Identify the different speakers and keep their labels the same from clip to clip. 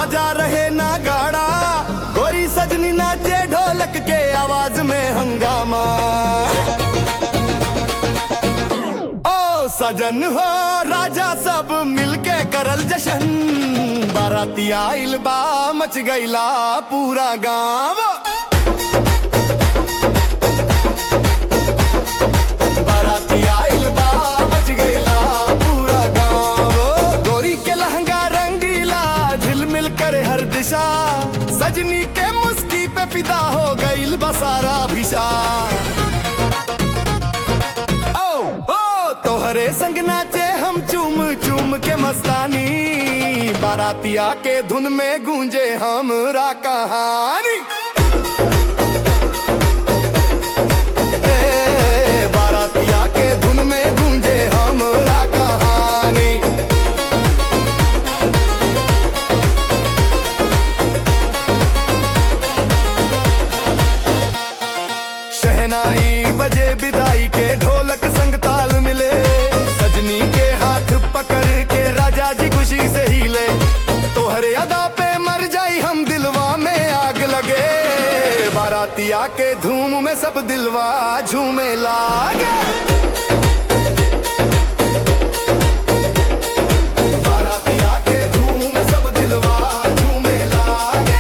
Speaker 1: बजा रहे ना गाड़ा गोरी सजनी नाचे ढोलक के आवाज में हंगामा ओ सजन हो राजा सब मिलके करल जशन बाराती आइल बा मच गईला पूरा गांव बाराती आइल बा मच गईला पूरा गांव गोरी के लहंगा रंगीला झिलमिल करे हर दिशा सजनी के मुस्की पे फिदा हो गईल बसारा भिशा ओ ओ तोहरे संग नाचे हम चूम चूम के मस्तानी बारातिया के धुन में गूंजे हमरा कहानी ए, बारातिया के धुन में गूंजे हमरा कहानी शहनाई बजे विदाई के ढोलक संग ताल मिले सजनी के हाथ पकड़ के राजा जी खुशी से हिले तोहरे अदा पे मर जाई हम दिलवा में आग लगे बारातिया के धूम में सब दिलवा झूमे लागे बारातिया के धूम में सब दिलवा झूमे लागे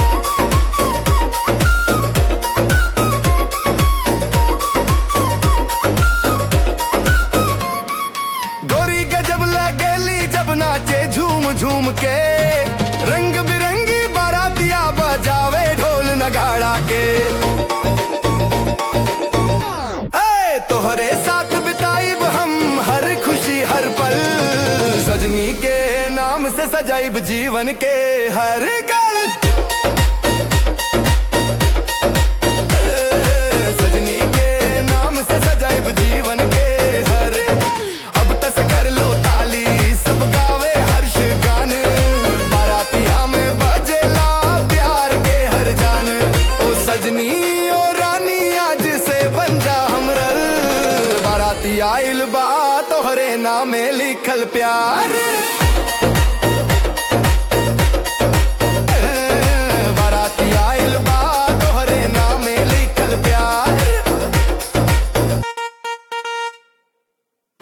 Speaker 1: गोरी गजब लगेली जब नाचे झूम झूम के रंग बिरंगी बारातिया बजावे ढोल नगाड़ा के ए, तोहरे साथ बिताइब हम हर खुशी हर पल सजनी के नाम से सजाइब जीवन के हर गल ए, सजनी के नाम से सजाइब जीवन के हर अब तस कर लो ताली सब गावे हर्ष गान बारातिया में बजेला प्यार के हर जान ओ सजनी ओ रानी आज से बन जा हमरल बाराती आइल बा तोहरे नामे लिखल प्यार